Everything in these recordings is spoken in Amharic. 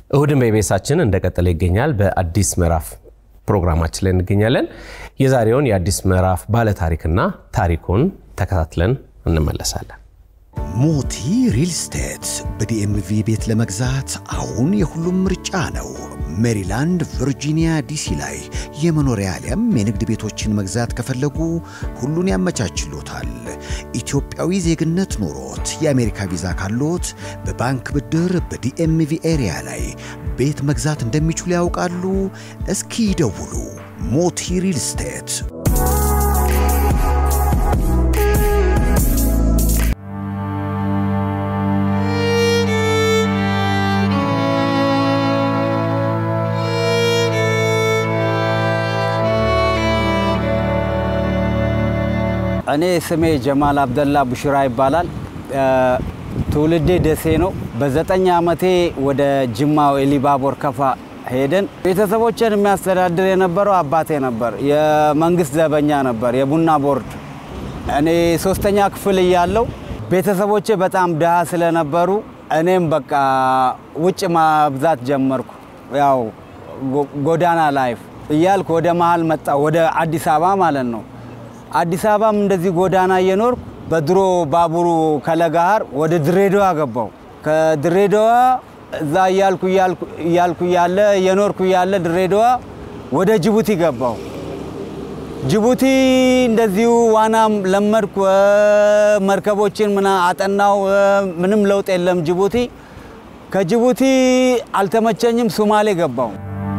እሁድን በኢቢኤሳችን እንደቀጠለ ይገኛል። በአዲስ ምዕራፍ ፕሮግራማችን ላይ እንገኛለን። የዛሬውን የአዲስ ምዕራፍ ባለታሪክና ታሪኩን ተከታትለን እንመለሳለን። ሞቲ ሪል ስቴት በዲኤምቪ ቤት ለመግዛት አሁን የሁሉም ምርጫ ነው። ሜሪላንድ፣ ቨርጂኒያ፣ ዲሲ ላይ የመኖሪያ አሊያም የንግድ ቤቶችን መግዛት ከፈለጉ ሁሉን ያመቻችሎታል። ኢትዮጵያዊ ዜግነት ኖሮት የአሜሪካ ቪዛ ካሎት በባንክ ብድር በዲኤምቪ ኤሪያ ላይ ቤት መግዛት እንደሚችሉ ያውቃሉ? እስኪ ይደውሉ። ሞቲ ሪል ስቴት እኔ ስሜ ጀማል አብደላ ቡሽራ ይባላል። ትውልዴ ደሴ ነው። በዘጠኝ ዓመቴ ወደ ጅማው ኤሊባቦር ከፋ ሄደን ቤተሰቦችን የሚያስተዳድር የነበረው አባቴ ነበር። የመንግስት ዘበኛ ነበር፣ የቡና ቦርድ። እኔ ሶስተኛ ክፍል እያለው ቤተሰቦቼ በጣም ድሃ ስለነበሩ እኔም በቃ ውጭ ማብዛት ጀመርኩ። ያው ጎዳና ላይፍ እያልኩ ወደ መሀል መጣ፣ ወደ አዲስ አበባ ማለት ነው። አዲስ አበባም እንደዚህ ጎዳና እየኖርኩ በድሮ ባቡሩ ከለጋሃር ወደ ድሬዳዋ ገባው። ከድሬዳዋ እዛ እያልኩ እያልኩ እያለ እየኖርኩ እያለ ድሬዳዋ ወደ ጅቡቲ ገባው። ጅቡቲ እንደዚሁ ዋናም ለመድኩ፣ መርከቦችን ምና አጠናው። ምንም ለውጥ የለም ጅቡቲ። ከጅቡቲ አልተመቸኝም፣ ሱማሌ ገባው።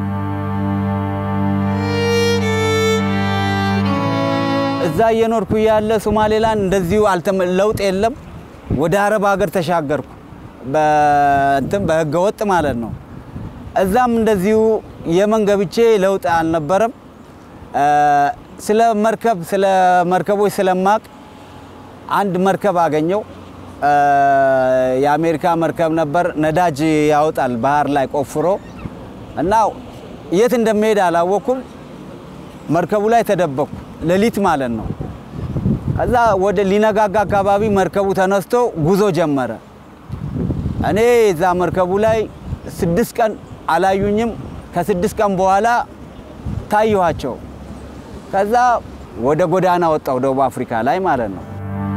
እዛ እየኖርኩ እያለ ሶማሌላንድ እንደዚሁ ለውጥ የለም። ወደ አረብ ሀገር ተሻገርኩ በእንትን በህገ ወጥ ማለት ነው። እዛም እንደዚሁ የመን ገብቼ ለውጥ አልነበረም። ስለ መርከብ ስለ መርከቦች ስለማቅ አንድ መርከብ አገኘው። የአሜሪካ መርከብ ነበር። ነዳጅ ያወጣል ባህር ላይ ቆፍሮ እና የት እንደሚሄድ አላወኩም። መርከቡ ላይ ተደበቅኩ። ሌሊት ማለት ነው። ከዛ ወደ ሊነጋጋ አካባቢ መርከቡ ተነስቶ ጉዞ ጀመረ። እኔ እዛ መርከቡ ላይ ስድስት ቀን አላዩኝም። ከስድስት ቀን በኋላ ታየኋቸው። ከዛ ወደ ጎዳና ወጣው ደቡብ አፍሪካ ላይ ማለት ነው።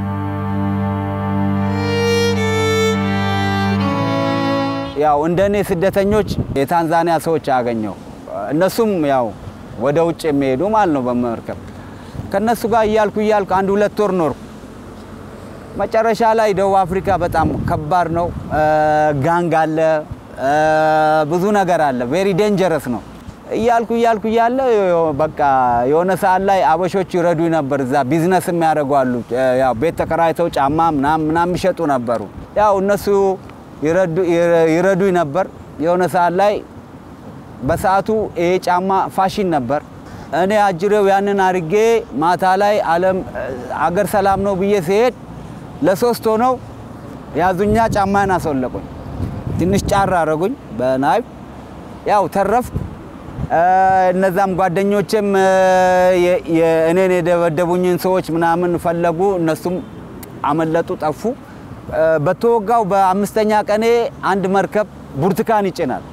ያው እንደ እኔ ስደተኞች የታንዛኒያ ሰዎች አገኘው። እነሱም ያው ወደ ውጭ የሚሄዱ ማለት ነው በመርከብ ከነሱ ጋር እያልኩ እያልኩ አንድ ሁለት ወር ኖርኩ። መጨረሻ ላይ ደቡብ አፍሪካ በጣም ከባድ ነው። ጋንግ አለ፣ ብዙ ነገር አለ። ቬሪ ዴንጀረስ ነው። እያልኩ እያልኩ እያለ በቃ የሆነ ሰዓት ላይ አበሾች ይረዱ ነበር። እዛ ቢዝነስ የሚያደርጉ አሉ። ያው ቤት ተከራይተው ጫማ ምናምን ምናምን የሚሸጡ ነበሩ። ያው እነሱ ይረዱኝ ነበር። የሆነ ሰዓት ላይ በሰዓቱ ይሄ ጫማ ፋሽን ነበር። እኔ አጅሬው ያንን አድርጌ ማታ ላይ ዓለም አገር ሰላም ነው ብዬ ሲሄድ ለሶስት ሆነው ያዙኛ፣ ጫማን አስወለቁኝ። ትንሽ ጫር አረጉኝ በናይፍ ያው ተረፍኩ። እነዛም ጓደኞቼም እኔን የደበደቡኝን ሰዎች ምናምን ፈለጉ። እነሱም አመለጡ፣ ጠፉ። በተወጋው በአምስተኛ ቀኔ አንድ መርከብ ብርቱካን ይጭናል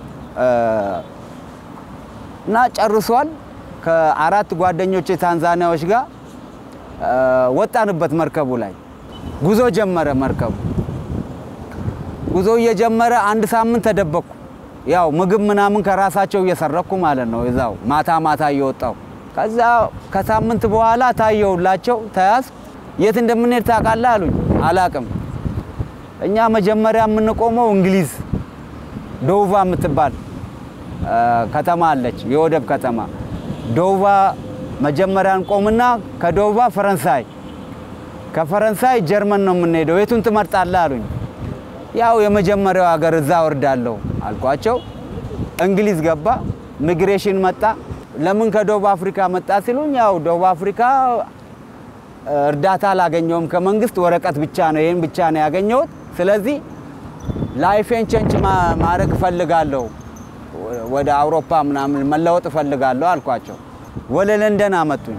እና ጨርሷል። ከአራት ጓደኞች ታንዛኒያዎች ጋር ወጣንበት መርከቡ ላይ ጉዞ ጀመረ። መርከቡ ጉዞ እየጀመረ አንድ ሳምንት ተደበቅኩ። ያው ምግብ ምናምን ከራሳቸው እየሰረኩ ማለት ነው። እዛው ማታ ማታ እየወጣው ከዛ ከሳምንት በኋላ ታየውላቸው ተያዝ። የት እንደምንሄድ ታውቃለህ አሉኝ። አላቅም። እኛ መጀመሪያ የምንቆመው እንግሊዝ ዶውቫ የምትባል ከተማ አለች፣ የወደብ ከተማ ዶውቫ መጀመሪያ እንቆምና ከዶውቫ ፈረንሳይ፣ ከፈረንሳይ ጀርመን ነው የምንሄደው። የቱን ትመርጣለህ አሉኝ። ያው የመጀመሪያው ሀገር እዛ ወርዳለሁ አልኳቸው። እንግሊዝ ገባ። ሚግሬሽን መጣ። ለምን ከደቡብ አፍሪካ መጣ ሲሉኝ፣ ያው ደቡብ አፍሪካ እርዳታ አላገኘውም ከመንግስት ወረቀት ብቻ ነው፣ ይህን ብቻ ነው ያገኘሁት። ስለዚህ ላይፌን ቼንጅ ማድረግ እፈልጋለሁ ወደ አውሮፓ ምናምን መለወጥ እፈልጋለሁ አልኳቸው። ወደ ለንደን አመጡኝ።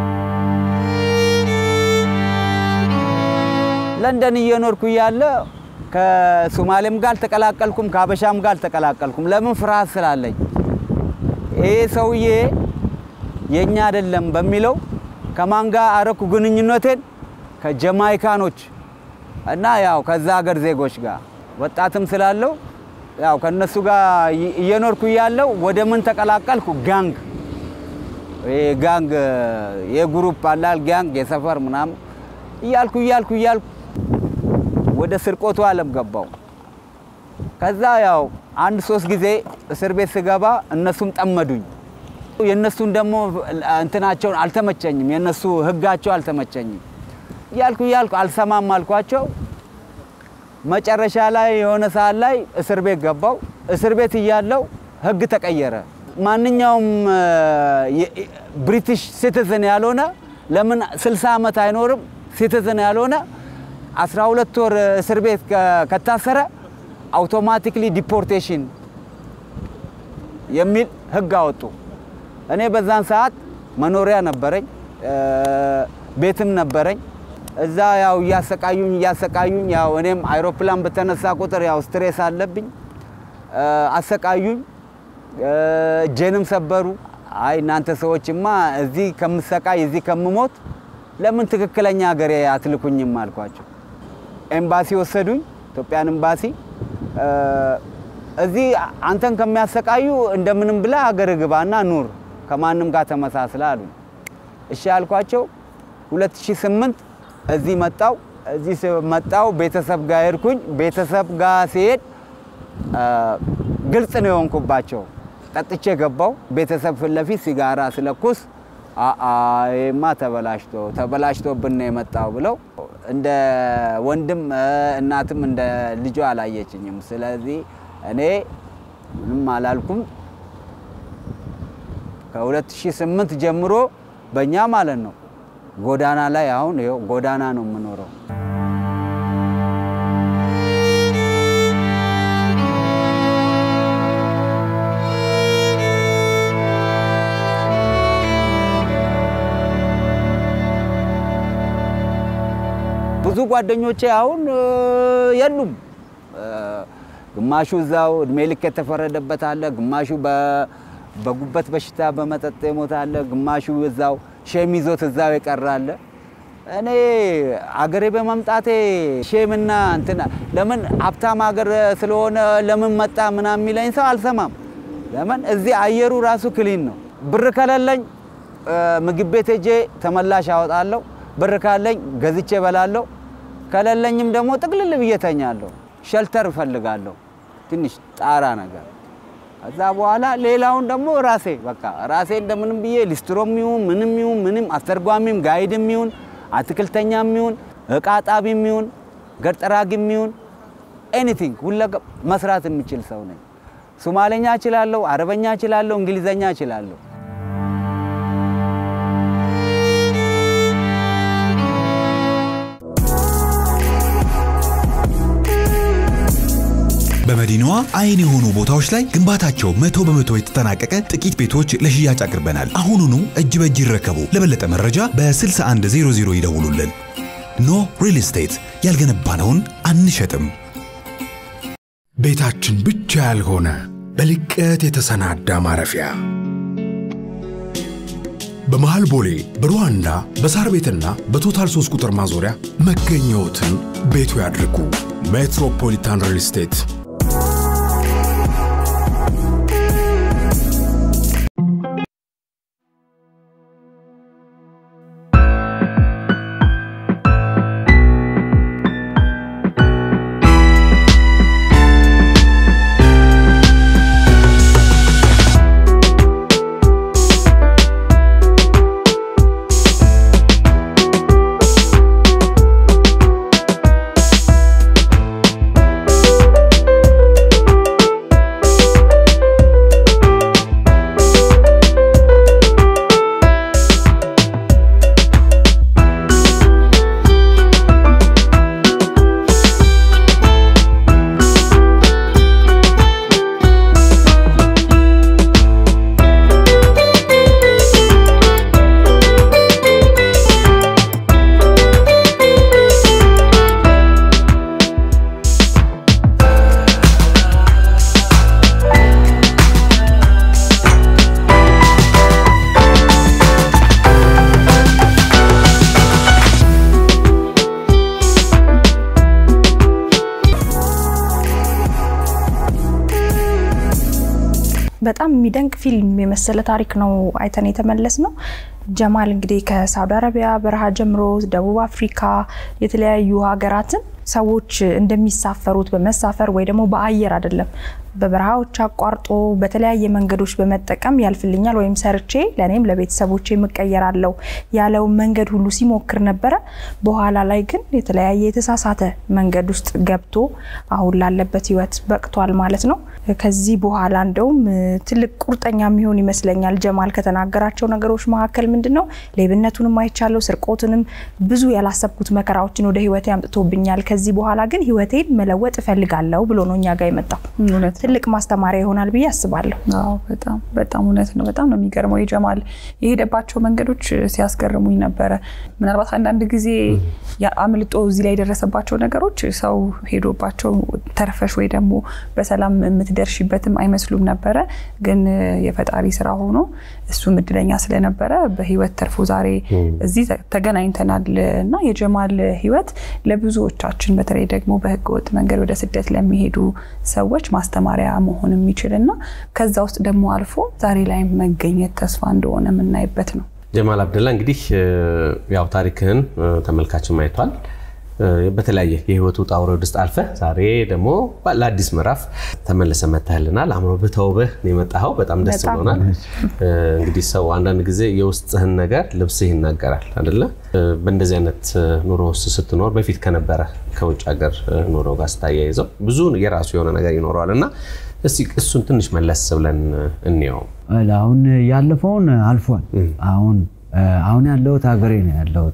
ለንደን እየኖርኩ እያለ ከሶማሌም ጋር አልተቀላቀልኩም፣ ከሀበሻም ጋር አልተቀላቀልኩም። ለምን? ፍርሃት ስላለኝ ይሄ ሰውዬ የኛ አይደለም በሚለው ከማን ጋር አረኩ ግንኙነቴን ከጀማይካኖች እና ያው ከዛ ሀገር ዜጎች ጋር ወጣትም ስላለው ያው ከነሱ ጋር እየኖርኩ እያለው ወደ ምን ተቀላቀልኩ? ጋንግ ጋንግ የግሩፕ አላል ጋንግ የሰፈር ምናምን እያልኩ እያልኩ እያልኩ ወደ ስርቆቱ ዓለም ገባው። ከዛ ያው አንድ ሶስት ጊዜ እስር ቤት ስገባ እነሱም ጠመዱኝ። የእነሱን ደግሞ እንትናቸውን አልተመቸኝም፣ የእነሱ ህጋቸው አልተመቸኝም። እያልኩ እያልኩ አልሰማም አልኳቸው። መጨረሻ ላይ የሆነ ሰዓት ላይ እስር ቤት ገባው። እስር ቤት እያለው ህግ ተቀየረ። ማንኛውም ብሪቲሽ ሲቲዝን ያልሆነ ለምን 60 ዓመት አይኖርም? ሲቲዝን ያልሆነ 12 ወር እስር ቤት ከታሰረ አውቶማቲክሊ ዲፖርቴሽን የሚል ህግ አወጡ። እኔ በዛን ሰዓት መኖሪያ ነበረኝ፣ ቤትም ነበረኝ። እዛ ያው እያሰቃዩኝ እያሰቃዩኝ ያው እኔም አይሮፕላን በተነሳ ቁጥር ያው ስትሬስ አለብኝ። አሰቃዩኝ፣ እጄንም ሰበሩ። አይ እናንተ ሰዎችማ እዚህ ከምሰቃይ እዚህ ከምሞት ለምን ትክክለኛ ሀገሬ አትልኩኝም አልኳቸው። ኤምባሲ ወሰዱኝ፣ ኢትዮጵያን ኤምባሲ። እዚህ አንተን ከሚያሰቃዩ እንደምንም ብላ ሀገር ግባና ኑር ከማንም ጋር ተመሳስለ አሉኝ። እሺ አልኳቸው። 2008 እዚህ መጣው። እዚህ መጣው ቤተሰብ ጋር ሄድኩኝ። ቤተሰብ ጋር ሲሄድ ግልጽ ነው የሆንኩባቸው። ጠጥቼ ገባው። ቤተሰብ ፊት ለፊት ሲጋራ ስለኩስ ይማ ተበላሽቶ ተበላሽቶብን ነው የመጣው ብለው እንደ ወንድም እናትም እንደ ልጇ አላየችኝም። ስለዚህ እኔ ምንም አላልኩም። ከ2008 ጀምሮ በእኛ ማለት ነው ጎዳና ላይ አሁን ይኸው ጎዳና ነው የምኖረው። ብዙ ጓደኞቼ አሁን የሉም። ግማሹ እዛው እድሜ ልክ የተፈረደበት አለ፣ ግማሹ በጉበት በሽታ በመጠጥ የሞተ አለ፣ ግማሹ እዛው ሼም ይዞት እዛው የቀረ አለ። እኔ አገሬ በመምጣቴ ሼምና እንትና ለምን ሀብታም ሀገር ስለሆነ ለምን መጣ ምናምን የሚለኝ ሰው አልሰማም። ለምን እዚህ አየሩ ራሱ ክሊን ነው። ብር ከሌለኝ ምግብ ቤት ሄጄ ተመላሽ አወጣለሁ። ብር ካለኝ ገዝቼ እበላለሁ። ከሌለኝም ደግሞ ጥቅልል ብዬ ተኛለሁ። ሸልተር እፈልጋለሁ፣ ትንሽ ጣራ ነገር። ከዛ በኋላ ሌላውን ደግሞ ራሴ በቃ ራሴ እንደምንም ብዬ ሊስትሮም ይሁን ምንም ይሁን ምንም አስተርጓሚም ጋይድም ይሁን አትክልተኛም ይሁን እቃ ጣቢም ይሁን ገርጠራጊም ይሁን ኤኒቲንግ ሁለገብ መስራት የሚችል ሰው ነኝ። ሶማሌኛ እችላለሁ፣ አረበኛ እችላለሁ፣ እንግሊዘኛ እችላለሁ። በመዲናዋ አይን የሆኑ ቦታዎች ላይ ግንባታቸው መቶ በመቶ የተጠናቀቀ ጥቂት ቤቶች ለሽያጭ አቅርበናል። አሁኑኑ እጅ በእጅ ይረከቡ። ለበለጠ መረጃ በ6100 ይደውሉልን። ኖ ሪል ስቴት ያልገነባነውን አንሸጥም። ቤታችን ብቻ ያልሆነ በልቀት የተሰናዳ ማረፊያ በመሃል ቦሌ በሩዋንዳ በሳር ቤትና በቶታል 3 ቁጥር ማዞሪያ መገኘዎትን ቤቱ ያድርጉ። ሜትሮፖሊታን ሪል ስቴት በጣም የሚደንቅ ፊልም የመሰለ ታሪክ ነው አይተን የተመለስ ነው። ጀማል እንግዲህ ከሳውዲ አረቢያ በረሃ ጀምሮ ደቡብ አፍሪካ የተለያዩ ሀገራትን ሰዎች እንደሚሳፈሩት በመሳፈር ወይ ደግሞ በአየር አይደለም በበረሃዎች አቋርጦ በተለያየ መንገዶች በመጠቀም ያልፍልኛል ወይም ሰርቼ ለእኔም ለቤተሰቦቼ የምቀየራለው ያለውን መንገድ ሁሉ ሲሞክር ነበረ። በኋላ ላይ ግን የተለያየ የተሳሳተ መንገድ ውስጥ ገብቶ አሁን ላለበት ሕይወት በቅቷል ማለት ነው። ከዚህ በኋላ እንደውም ትልቅ ቁርጠኛ የሚሆን ይመስለኛል። ጀማል ከተናገራቸው ነገሮች መካከል ምንድን ነው ሌብነቱንም አይቻለው፣ ስርቆትንም፣ ብዙ ያላሰብኩት መከራዎችን ወደ ሕይወቴ አምጥቶብኛል። ከዚህ በኋላ ግን ሕይወቴን መለወጥ እፈልጋለሁ ብሎ ነው እኛ ጋር የመጣው። እውነት ትልቅ ማስተማሪያ ይሆናል ብዬ አስባለሁ። አዎ በጣም በጣም እውነት ነው። በጣም ነው የሚገርመው። የጀማል የሄደባቸው መንገዶች ሲያስገርሙኝ ነበረ። ምናልባት አንዳንድ ጊዜ አምልጦ እዚህ ላይ የደረሰባቸው ነገሮች ሰው ሄዶባቸው ተርፈሽ ወይ ደግሞ በሰላም የምትደርሽበትም አይመስሉም ነበረ። ግን የፈጣሪ ስራ ሆኖ እሱም እድለኛ ስለነበረ በህይወት ተርፎ ዛሬ እዚህ ተገናኝተናል እና የጀማል ህይወት ለብዙዎቻችን በተለይ ደግሞ በህገወጥ መንገድ ወደ ስደት ለሚሄዱ ሰዎች ማስተማሪያ መሆን የሚችል እና ከዛ ውስጥ ደግሞ አልፎ ዛሬ ላይ መገኘት ተስፋ እንደሆነ የምናይበት ነው። ጀማል አብደላ እንግዲህ ያው ታሪክህን ተመልካችን አይቷል። በተለያየ የህይወቱ ውጣ ውረድ ውስጥ አልፈህ ዛሬ ደግሞ ለአዲስ ምዕራፍ ተመልሰ መታህልናል። አምሮብህ ተውበህ ነው የመጣኸው። በጣም ደስ ብሎናል። እንግዲህ ሰው አንዳንድ ጊዜ የውስጥህን ነገር ልብስህ ይናገራል አይደለ? በእንደዚህ አይነት ኑሮ ውስጥ ስትኖር በፊት ከነበረ ከውጭ ሀገር ኑሮ ጋር ስታያይዘው ብዙ የራሱ የሆነ ነገር ይኖረዋል እና እስቲ እሱን ትንሽ መለስ ብለን እንየው። አሁን ያለፈውን አልፏል። አሁን አሁን ያለሁት ሀገሬ ነው ያለሁት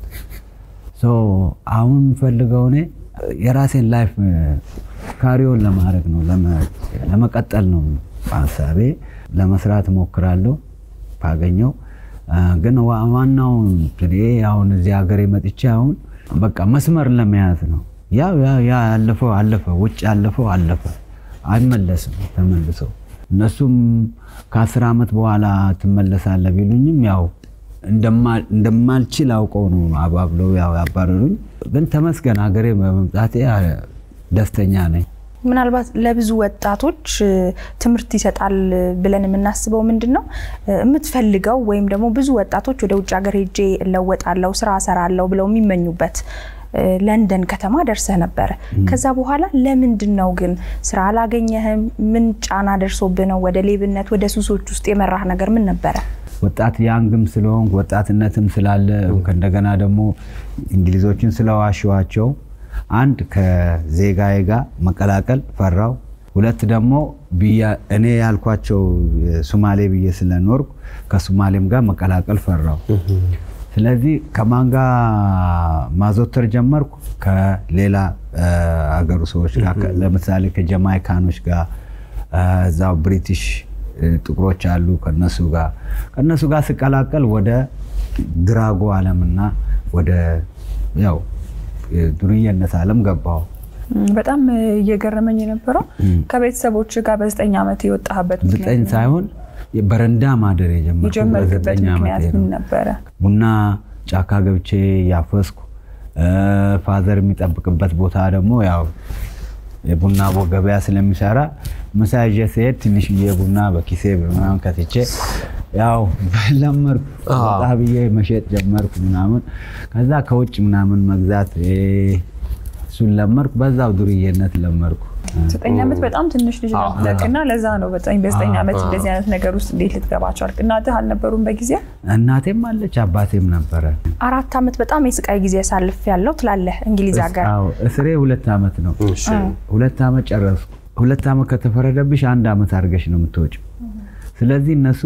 አሁን የምፈልገው እኔ የራሴን ላይፍ ካሪዮን ለማድረግ ነው ለመቀጠል ነው ሀሳቤ። ለመስራት እሞክራለሁ ካገኘው። ግን ዋናው አሁን እዚህ ሀገሬ መጥቼ አሁን በቃ መስመር ለመያዝ ነው። ያው ያ ያለፈው አለፈ፣ ውጭ ያለፈው አለፈ፣ አይመለስም ተመልሶ። እነሱም ከአስር ዓመት በኋላ ትመለሳለህ ቢሉኝም ያው እንደማልችል አውቀው ነው አባብለው ያባረሩኝ። ግን ተመስገን ሀገሬ በመምጣቴ ደስተኛ ነኝ። ምናልባት ለብዙ ወጣቶች ትምህርት ይሰጣል ብለን የምናስበው ምንድን ነው የምትፈልገው ወይም ደግሞ ብዙ ወጣቶች ወደ ውጭ ሀገር ሄጄ እለወጣለሁ፣ ስራ እሰራለሁ ብለው የሚመኙበት ለንደን ከተማ ደርሰህ ነበረ። ከዛ በኋላ ለምንድን ነው ግን ስራ አላገኘህም? ምን ጫና ደርሶብህ ነው ወደ ሌብነት፣ ወደ ሱሶች ውስጥ የመራህ ነገር ምን ነበረ? ወጣት ያንግም ስለሆንኩ ወጣትነትም ስላለ እንደገና ደግሞ እንግሊዞችን ስለዋሸዋቸው አንድ ከዜጋዬ ጋር መቀላቀል ፈራው። ሁለት ደግሞ እኔ ያልኳቸው ሱማሌ ብዬ ስለኖርኩ ከሱማሌም ጋር መቀላቀል ፈራው። ስለዚህ ከማን ጋር ማዘወተር ጀመርኩ? ከሌላ አገሩ ሰዎች ጋር ለምሳሌ ከጀማይካኖች ጋር እዛው ብሪቲሽ ጥቁሮች አሉ። ከነሱ ጋር ከነሱ ጋር ስቀላቀል ወደ ድራጎ ዓለምና ወደ ያው ዱርዬነት ዓለም ገባው። በጣም እየገረመኝ የነበረው ከቤተሰቦች ጋር በዘጠኝ ዓመት የወጣህበት ዘጠኝ ሳይሆን በረንዳ ማደር የጀመርክበት ምክንያት ምን ነበረ? ቡና ጫካ ገብቼ ያፈስኩ ፋዘር የሚጠብቅበት ቦታ ደግሞ ያው የቡና ገበያ ስለሚሰራ ምሳ ይዤ ስሄድ ትንሽዬ ቡና በኪሴ ምናምን ከትቼ ያው ለመርኩ ወጣ ብዬ መሸጥ ጀመርኩ ምናምን። ከዛ ከውጭ ምናምን መግዛት እሱን ለመርኩ። በዛው ዱርዬነት ለመርኩ። ዘጠኝ ዓመት በጣም ትንሽ ልጅ ነበርክ እና ለዛ ነው በዘጠኝ ዓመት እንደዚህ አይነት ነገር ውስጥ እንዴት ልትገባ ቻልክ? እናትህ አልነበሩም በጊዜው? እናቴም አለች አባቴም ነበረ። አራት ዓመት በጣም የስቃይ ጊዜ ያሳልፍ ያለው ትላለህ እንግሊዝ ሀገር። እስሬ ሁለት ዓመት ነው። ሁለት ዓመት ጨረስኩ። ሁለት ዓመት ከተፈረደብሽ አንድ ዓመት አድርገሽ ነው የምትወጪው። ስለዚህ እነሱ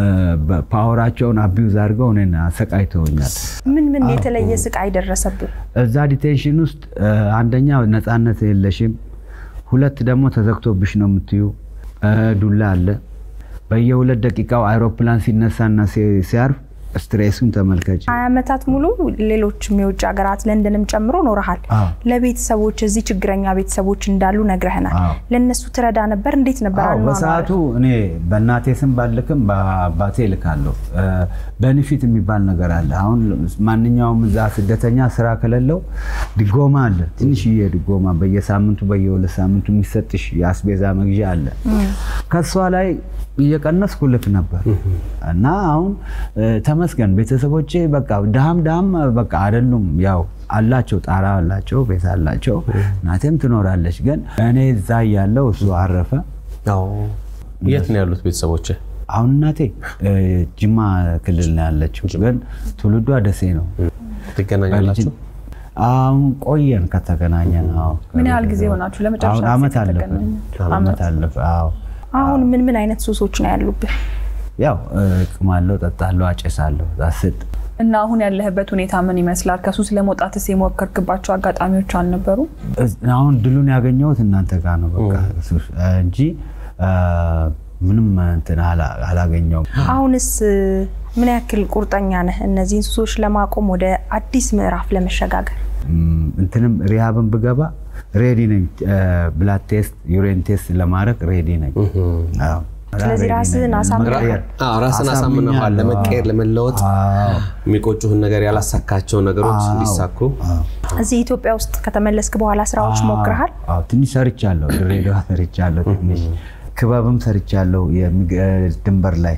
ፓወራቸውን አቢዩዝ አድርገው እኔን አሰቃይተውኛል። ምን ምን የተለየ ስቃይ ደረሰብን? እዛ ዲቴንሽን ውስጥ አንደኛ ነፃነት የለሽም፣ ሁለት ደግሞ ተዘግቶብሽ ነው የምትዩ። ዱላ አለ። በየሁለት ደቂቃው አይሮፕላን ሲነሳና ሲያርፍ ስትሬሱን ተመልከች። ሀያ ዓመታት ሙሉ ሌሎችም የውጭ ሀገራት ለንደንም ጨምሮ ኖረሃል። አዎ። ለቤተሰቦች እዚህ ችግረኛ ቤተሰቦች እንዳሉ ነግረህናል። አዎ። ለእነሱ ትረዳ ነበር። እንዴት ነበር አዎ አኗኗርህ? በሰዓቱ እኔ በእናቴ ስም ባልክም በአባቴ እልካለሁ። በኒፊት የሚባል ነገር አለ። አሁን ማንኛውም እዛ ስደተኛ ስራ ከሌለው ድጎማ አለ። ትንሽዬ ድጎማ በየሳምንቱ በየሁለት ሳምንቱ የሚሰጥሽ የአስቤዛ መግዣ አለ። ከሷ ላይ እየቀነስኩ ልክ ነበር እና አሁን እ፣ ተመስገን ቤተሰቦቼ በቃ ድሃም ድሃም በቃ አይደሉም። ያው አላቸው፣ ጣራ አላቸው፣ ቤት አላቸው። እናቴም ትኖራለች። ግን እኔ እዛ እያለሁ እሱ አረፈ። አዎ። የት ነው ያሉት ቤተሰቦች? አሁን እናቴ እ፣ ጅማ ክልል ነው ያለችው፣ ግን ትውልዷ ደሴ ነው። ትገናኛላችሁ? አሁን ቆየን ከተገናኘን። አዎ። ምን ያህል ጊዜ ሆናችሁ ለመጨረሻ አሁን ጊዜ አመት አለፈ። ከተገናኙ? አመት አለፈ። አዎ። አሁን ምን ምን አይነት ሱሶች ነው ያሉብህ? ያው እ፣ እቅማለሁ፣ ጠጣለሁ፣ አጨሳለሁ። ዛስጥ እና አሁን ያለህበት ሁኔታ ምን ይመስላል? ከሱስ ለመውጣትስ የሞከርክባቸው አጋጣሚዎች አልነበሩ? አሁን ድሉን ያገኘሁት እናንተ ጋር ነው በቃ እሱ- እንጂ እ፣ ምንም እንትን አላ- አላገኘውም። አሁንስ ምን ያክል ቁርጠኛ ነህ እነዚህን ሱሶች ለማቆም ወደ አዲስ ምዕራፍ ለመሸጋገር? ም፣ እንትንም ሪሃብን ብገባ ሬዲ ነኝ። ብላድ ቴስት፣ ዩሬን ቴስት ለማድረግ ሬዲ ነኝ። አዎ። ስለዚህ ሬዲ ራስህን ነኝ። አሳምነሃል? መቀየር። አዎ፣ ራስን አሳምነዋል። አሳምኛለሁ። ለመቀየር ለመለወጥ አዎ። የሚቆጩህን ነገር ያላሳካቸው ነገሮች አዎ። እንዲሳኩ አዎ። እዚህ ኢትዮጵያ ውስጥ ከተመለስክ በኋላ ስራዎች ሞክረሃል? አዎ፣ ትንሽ ሰርቻለሁ። ድሬዳዋ ሰርቻለሁ። ትንሽ ክበብም ሰርቻለሁ። የሚግ- ድንበር ላይ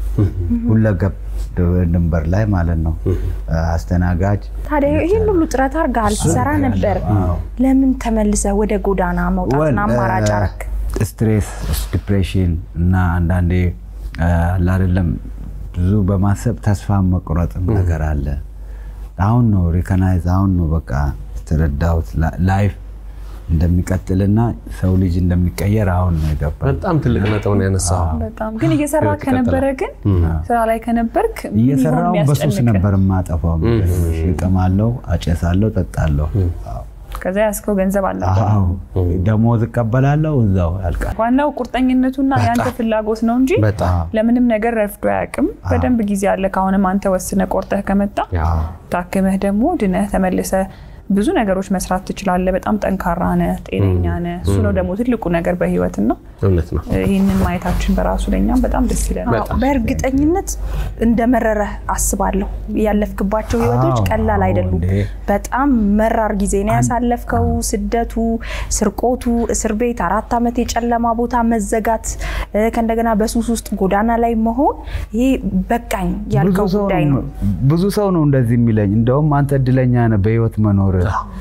ሁለገብ ድንበር ላይ ማለት ነው። አስተናጋጅ ታዲያ ይህን ሁሉ ጥረት አድርገሃል፣ ትሰራ ነበር። ለምን ተመልሰህ ወደ ጎዳና መውጣትን ወል፣ አማራጭ እ፣ አረክ? ስትሬስ፣ ዲፕሬሽን እና አንዳንዴ እ፣ አለ አይደለም ብዙ በማሰብ ተስፋ መቁረጥ ነገር አለ። አሁን ነው ሪኮናይዝ አሁን ነው በቃ የተረዳሁት ላ- ላይፍ እንደሚቀጥልና ሰው ልጅ እንደሚቀየር አሁን ነው የገባኝ። በጣም ትልቅ ነጥብ ነው ያነሳው። በጣም ግን እየሰራ ህይወት ከነበረ ግን ስራ ላይ ከነበርክ ምን ይሆን እየሰራው በሱስ የሚያስጨንቅህ? ነበር የማጠፋው። እቅማለሁ፣ አጨሳለሁ፣ ጠጣለሁ። አዎ። ከዛ ያስከው ገንዘብ አልነበር። አዎ ደሞዝ እቀበላለሁ፣ እዛው ያልቃል። ዋናው ቁርጠኝነቱና የአንተ ፍላጎት ነው እንጂ በጣም ለምንም ነገር ረፍዶ አያውቅም። በደንብ ጊዜ አለ። ከአሁንም አንተ ወስነ ቆርጠህ ከመጣ አዎ። ታክመህ ደግሞ ድነህ ተመልሰ ብዙ ነገሮች መስራት ትችላለህ። በጣም ጠንካራ ነህ፣ ጤነኛ ነህ። እሱ ነው ደግሞ ትልቁ ነገር በህይወትና እውነት ነው። ይህንን ማየታችን በራሱ ለእኛም በጣም ደስ ይለናል። አዎ፣ በእርግጠኝነት እንደመረረ አስባለሁ። ያለፍክባቸው ህይወቶች አዎ፣ ቀላል አዎ፣ አይደሉም። እንዴ። በጣም መራር ጊዜ ነው ያሳለፍከው። ስደቱ፣ ስርቆቱ፣ እስር ቤት፣ አራት ዓመት የጨለማ ቦታ መዘጋት፣ እ፣ ከእንደገና በሱስ ውስጥ ጎዳና ላይ መሆን ይሄ በቃኝ ያልከው ብዙ ሰው ጉዳይ ነው። ብዙ ሰው ነው እንደዚህ የሚለኝ። እንደውም አንተ እድለኛ ነህ በህይወት መኖር።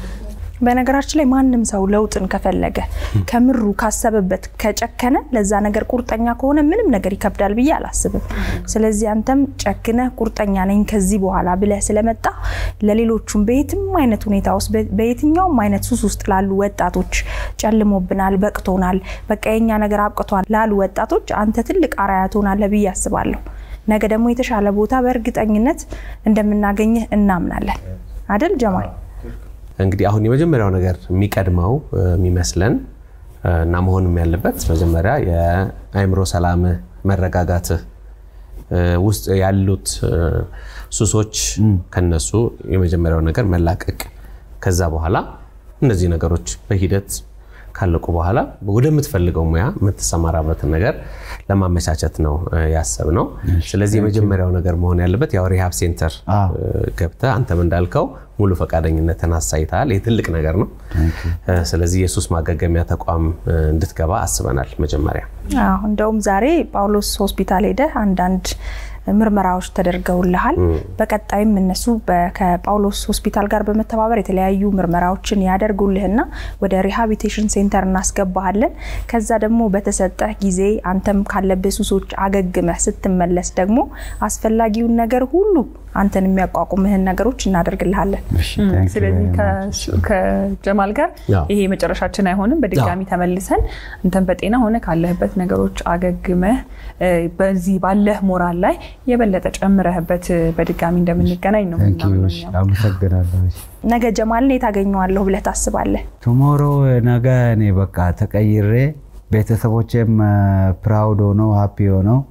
በነገራችን ላይ ማንም ሰው ለውጥን ከፈለገ ከምሩ ካሰበበት ከጨከነ ለዛ ነገር ቁርጠኛ ከሆነ ምንም ነገር ይከብዳል ብዬ አላስብም። ስለዚህ አንተም ጨክነህ ቁርጠኛ ነኝ ከዚህ በኋላ ብለህ ስለመጣ ለሌሎቹም በየትም አይነት ሁኔታ ውስጥ በ- በየትኛውም አይነት ሱስ ውስጥ ላሉ ወጣቶች ጨልሞብናል፣ በቅቶናል፣ በቃ የኛ ነገር አብቅቷል ላሉ ወጣቶች አንተ ትልቅ አርአያ ትሆናለህ ብዬ አስባለሁ። ነገ ደግሞ የተሻለ ቦታ በእርግጠኝነት እንደምናገኝህ እናምናለን። አደል ጀማል? እንግዲህ አሁን የመጀመሪያው ነገር የሚቀድመው እ፣ የሚመስለን እ፣ እና መሆንም ያለበት መጀመሪያ የአእምሮ ሰላምህ መረጋጋትህ እ፣ ውስጥ ያሉት እ፣ ሱሶች ከነሱ የመጀመሪያው ነገር መላቀቅ፣ ከዛ በኋላ እነዚህ ነገሮች በሂደት ካለቁ በኋላ ወደምትፈልገው ሙያ የምትሰማራበትን ነገር ለማመቻቸት ነው እ፣ ያሰብነው። ስለዚህ የመጀመሪያው ነገር መሆን ያለበት ያው ሪሃብ ሴንተር አዎ። እ፣ ገብተህ አንተም እንዳልከው ሙሉ ፈቃደኝነትን አሳይተሃል። ይህ ትልቅ ነገር ነው። እ፣ ስለዚህ የሱስ ማገገሚያ ተቋም እ፣ እንድትገባ አስበናል መጀመሪያ አዎ እንደውም ዛሬ ጳውሎስ ሆስፒታል ሄደህ አንዳንድ ምርመራዎች ተደርገውልሃል። በቀጣይም እነሱ በ- ከጳውሎስ ሆስፒታል ጋር በመተባበር የተለያዩ ምርመራዎችን ያደርጉልህና ወደ ሪሃቢቴሽን ሴንተር እናስገባሃለን። ከዛ ደግሞ በተሰጠህ ጊዜ አንተም ካለብህ ሱሶች አገግመህ ስትመለስ ደግሞ አስፈላጊውን ነገር ሁሉ አንተን የሚያቋቁምህን ነገሮች እናደርግልሃለን። እሺ፣ thank you ስለዚህ very much። ከሱ- ከጀማል ጋር ያው። ይሄ መጨረሻችን አይሆንም። በድጋሚ ተመልሰን አንተን በጤና ሆነ ካለህበት ነገሮች አገግመህ እ፣ በዚህ ባለህ ሞራል ላይ የበለጠ ጨምረህበት እ፣ በድጋሚ እንደምንገናኝ ነው Thank you። የምናምነው እሺ፣ እኛም። አመሰግናለሁ። እሺ። ነገ ጀማልን የት አገኘዋለሁ ብለህ ታስባለህ? ቱሞሮ ነገ እኔ በቃ ተቀይሬ ቤተሰቦቼም ፕራውድ ሆነው ሀፒ ሆነው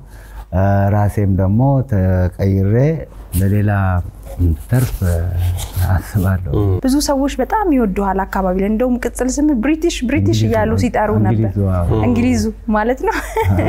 እ፣ ራሴም ደግሞ ተቀይሬ ለሌላ ተርፍ አስባለሁ። ብዙ ሰዎች በጣም ይወዱሃል አካባቢ ላይ እንደውም ቅጽል ስም ብሪቲሽ ብሪቲሽ እንግሊዝ እያሉ ነው። ሲጠሩ ነበር እንግሊዙ፣ አዎ። እንግሊዙ ማለት ነው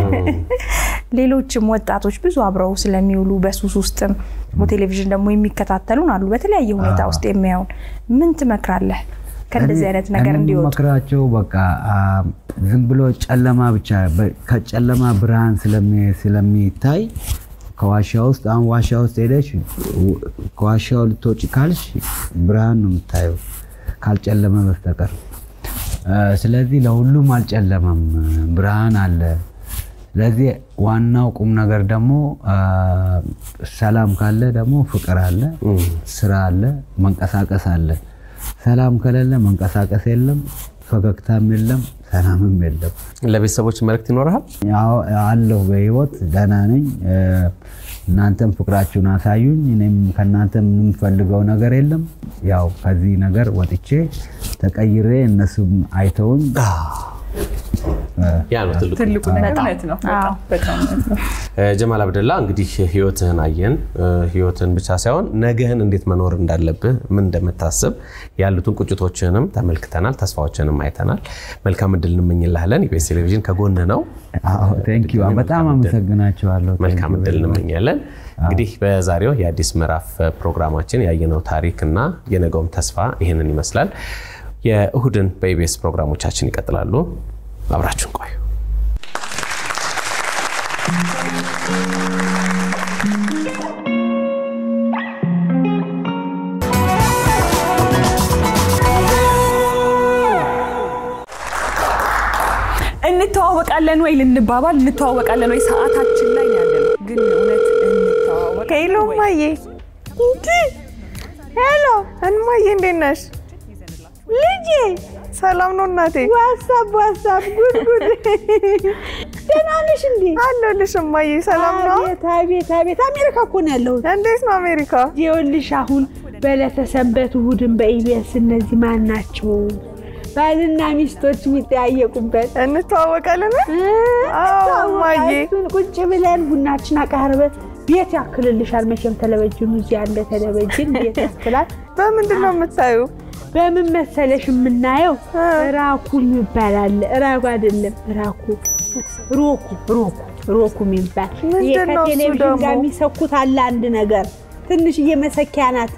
ሌሎችም ወጣቶች ብዙ አብረው ስለሚውሉ በሱስ ውስጥም በቴሌቪዥን ደግሞ የሚከታተሉን አሉ በተለያየ ሁኔታ ውስጥ የሚያዩን ምን ትመክራለህ ከእንደዚህ አይነት ነገር እኔ እንዲወጡ የምመክራቸው በቃ አ፣ ዝም ብሎ ጨለማ ብቻ በ- ከጨለማ ብርሃን ስለሚ- ስለሚታይ ከዋሻ ውስጥ አሁን ዋሻ ውስጥ ሄደሽ ው- ከዋሻው ልትወጪ ካልሽ ብርሃን ነው የምታየው ካልጨለመ በስተቀር አ፣ ስለዚህ ለሁሉም አልጨለመም፣ ብርሃን አለ። ስለዚህ ዋናው ቁም ነገር ደግሞ አ፣ ሰላም ካለ ደግሞ ፍቅር አለ፣ ስራ አለ፣ መንቀሳቀስ አለ። ሰላም ከሌለ መንቀሳቀስ የለም፣ ፈገግታም የለም፣ ሰላምም የለም። ለቤተሰቦች መልእክት ይኖርሃል? ያው አለሁ በህይወት ደህና ነኝ። እ፣ እናንተም ፍቅራችሁን አሳዩኝ። እኔም ከእናንተ የምንፈልገው ነገር የለም። ያው ከዚህ ነገር ወጥቼ ተቀይሬ እነሱም አይተውኝ ያ ነው ትልቁ ትልቁ ነገር እውነት ነው። በጣም በጣም እውነት ነው። እ፣ ጀማል አብደላ እንግዲህ ህይወትህን አየን። እ፣ ህይወትህን ብቻ ሳይሆን ነገህን እንዴት መኖር እንዳለብህ ምን እንደምታስብ ያሉትን ቁጭቶችንም ተመልክተናል፣ ተስፋዎችንም አይተናል። መልካም እድል እንመኝልሃለን። ኢቢኤስ ቴሌቪዥን ከጎንህ ነው። ቴንክ ዩ በጣም አመሰግናቸዋለሁ። መልካም እድል እንመኛለን። እንግዲህ በዛሬው የአዲስ ምዕራፍ ፕሮግራማችን ያየነው ታሪክ እና የነገውም ተስፋ ይህንን ይመስላል። የእሁድን በኢቢኤስ ፕሮግራሞቻችን ይቀጥላሉ። አብራችሁን ቆዩ። እንተዋወቃለን ወይ ልንባባል እንተዋወቃለን ወይ ሰዓታችን ላይ ነው ያለነው። ግን እውነት እንተዋወቃለን ሄሎ ወይ? እማዬ፣ እንዲ ሄሎ እንማዬ፣ እንዴት ነሽ ልጄ? ሰላም ነው እናቴ። ዋሳብ ዋሳብ፣ ጉድ ጉድ። ደህና ነሽ እንዴ? አለሁልሽ እማዬ። ሰላም ነው? አቤት አቤት አቤት አሜሪካ እኮ ነው ያለሁት። እንዴት ነው አሜሪካ? ይኸውልሽ አሁን በዕለተ ሰንበት እሑድን በኢቢኤስ እነዚህ ማን ናቸው ባልና ሚስቶች የሚጠያየቁበት እንተዋወቃለን? አዎ እማዬ። እሱን ቁጭ ብለን ቡናችን አቃርበን ቤት ያክልልሻል። መቼም ቴሌቪዥኑ እዚህ ያለ ቴሌቪዥን ቤት ያክላል። በምንድን ነው የምታዩ? በምን መሰለሽ የምናየው ራኩ ይባላል። ራኩ አይደለም ራኩ ሮኩ ሮኩ ሮኩ የሚባል ይሄ ምንድን ነው እሱ ከቴሌቪዥን ደግሞ? ጋር የሚሰኩት አለ አንድ ነገር ትንሽዬ መሰኪያ ናት።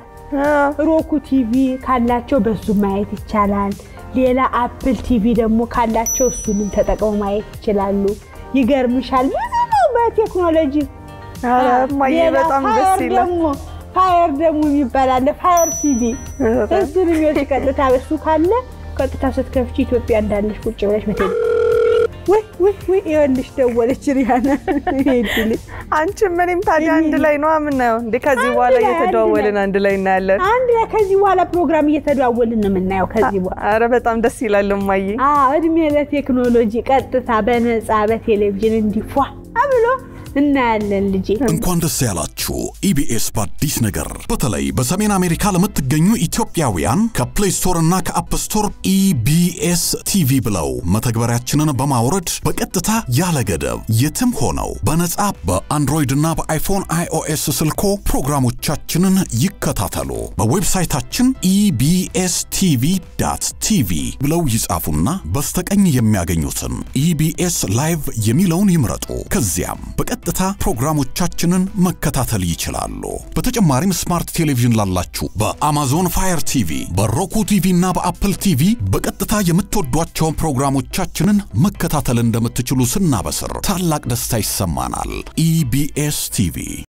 ሮኩ ቲቪ ካላቸው በሱ ማየት ይቻላል። ሌላ አፕል ቲቪ ደግሞ ካላቸው እሱንም ተጠቅመው ማየት ይችላሉ። ይገርምሻል ብዙ ነው በቴክኖሎጂ። ኧረ እማዬ ሌላ በጣም ደስ ፋየር ይላል። ደግሞ ፋየር ደግሞ የሚባል አለ ፋየር ቲቪ እሱን የሚወስድ ቀጥታ በሱ ካለ ቀጥታ ስትከፍቺ ኢትዮጵያ እንዳለሽ ቁጭ ብለሽ በቴ ወይ ወይ ወይ ይኸውልሽ ደወለች ሪያና ሄድል አንቺም እኔም ታዲያ አንድ ላይ ነው የምናየው እንዴ? ከዚህ አንድ በኋላ ላይ፣ አንድ እየተደዋወልን ላይ። አንድ ላይ እናያለን። አንድ ላይ ከዚህ በኋላ ፕሮግራም እየተደዋወልን ነው የምናየው። ከዚህ በኋላ ኧረ በጣም ደስ ይላል እማዬ። አዎ እድሜ ለቴክኖሎጂ ቀጥታ በነፃ በቴሌቪዥን እንዲፏ ብሎ እናያለን ልጄ። እንኳን ደስ ያላችሁ ኢቢኤስ በአዲስ ነገር በተለይ በሰሜን አሜሪካ ለምትገኙ ኢትዮጵያውያን ከፕሌይ ስቶር እና ከአፕ ስቶር ኢቢኤስ ቲቪ ብለው መተግበሪያችንን በማውረድ በቀጥታ ያለ ገደብ የትም ሆነው በነጻ በአንድሮይድ እና በአይፎን አይኦኤስ ስልኮ ፕሮግራሞቻችንን ይከታተሉ። በዌብሳይታችን ኢቢኤስ ቲቪ ዳት ቲቪ ብለው ይጻፉና በስተቀኝ የሚያገኙትን ኢቢኤስ ላይቭ የሚለውን ይምረጡ። ከዚያም በቀጥታ ፕሮግራሞቻችንን መከታተል ይችላሉ። በተጨማሪም ስማርት ቴሌቪዥን ላላችሁ በአማዞን ፋየር ቲቪ፣ በሮኩ ቲቪ እና በአፕል ቲቪ በቀጥታ የምትወዷቸውን ፕሮግራሞቻችንን መከታተል እንደምትችሉ ስናበስር ታላቅ ደስታ ይሰማናል። ኢቢኤስ ቲቪ